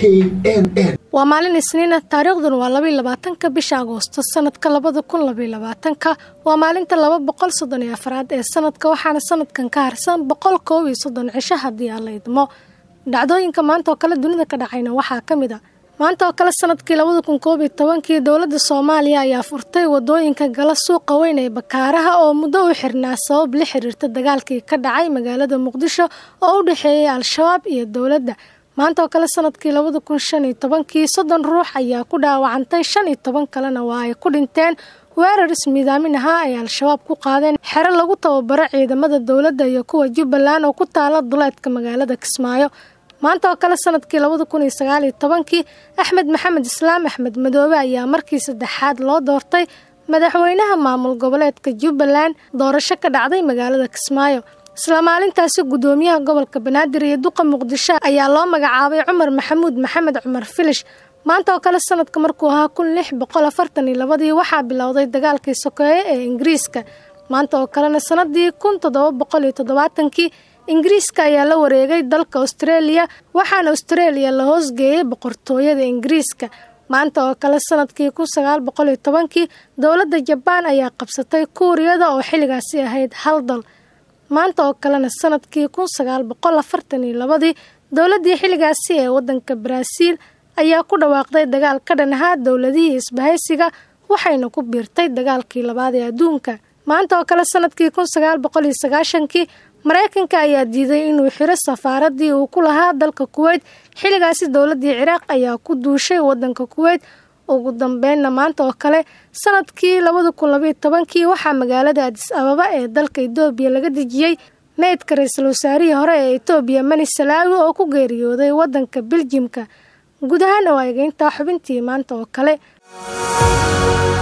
n n waa maalin isniina taariikhdan waa labaiy labaatanka bisha agoosto sanadka labada kun labaiy labaatanka waa maalinta laba boqol soddon iyo afraad ee sanadka waxaana sanadkan ka harsan boqol koob iyo soddon cisho haddii aan la idmo dhacdooyinka maanta oo kale dunida ka dhacayna waxaa ka mid a maanta oo kale sanadkii labada kun koob iyo tobankii dowladda soomaaliya ayaa furtay wadooyinka gala suuqa weyn ee bakaaraha oo muddo u xirnaa sabab la xiriirta dagaalkii ka dhacay magaalada muqdisho oo u dhexeeyay al-shabaab iyo dowladda maanta oo kale sanadkii labada kun shan iyo tobankii soddon ruux ayaa ku dhaawacantay shan iyo toban kalena waa ay ku dhinteen weerar ismiidaamin ahaa ay al-shabaab ku qaadeen xero lagu tababaro ciidamada dowladda iyo kuwa jubbaland oo ku taala duleedka magaalada kismaayo maanta oo kale sanadkii labada kun iyo sagaal iyo tobankii axmed maxamed islaam axmed madoobe ayaa markii saddexaad loo doortay madaxweynaha maamul goboleedka jubbaland doorasho ka dhacday magaalada kismaayo isla maalintaasi guddoomiyaha gobolka banaadir iyo duqa muqdisho ayaa loo magacaabay cumar maxamuud maxamed cumar filish maanta oo kale sanadka markuu ahaa kun lix boqol afartan iyo labadii waxaa bilowday dagaalkii sokeeye ee ingiriiska maanta oo kalena sanadii kun toddoba boqol iyo toddobaatankii ingiriiska ayaa la wareegay dalka australia waxaana australia la hoosgeeyey boqortooyada ingiriiska maanta oo kale sanadkii kun sagaal boqol iyo tobankii dowladda jabaan ayaa qabsatay kuuriyada oo xilligaasi ahayd hal dal maanta oo kalena sanadkii kun sagaal boqol afartan iyo labadii dowladdii xilligaasi ee waddanka baraaziil ayaa ku dhawaaqday dagaal ka dhan ahaa dowladihii isbahaysiga waxayna ku biirtay dagaalkii labaad ee adduunka maanta oo kale sanadkii kun sagaal boqol iyo sagaashankii maraykanka ayaa diiday inuu xiro safaaradii uu ku lahaa dalka kuweyt xilligaasi dowladdii ciraaq ayaa ku duushay waddanka kuweyt ugu dambeynna maanta oo kale sanadkii labada kun labaiyo tobankii waxaa magaalada adis ababa ee dalka etoobiya laga dejiyey meydka ra-iisul wasaarihii hore ee etoobiya mani salaawi oo ku geeriyooday waddanka beljimka guud ahaan oo eegeyntaa xubintii maanta oo kale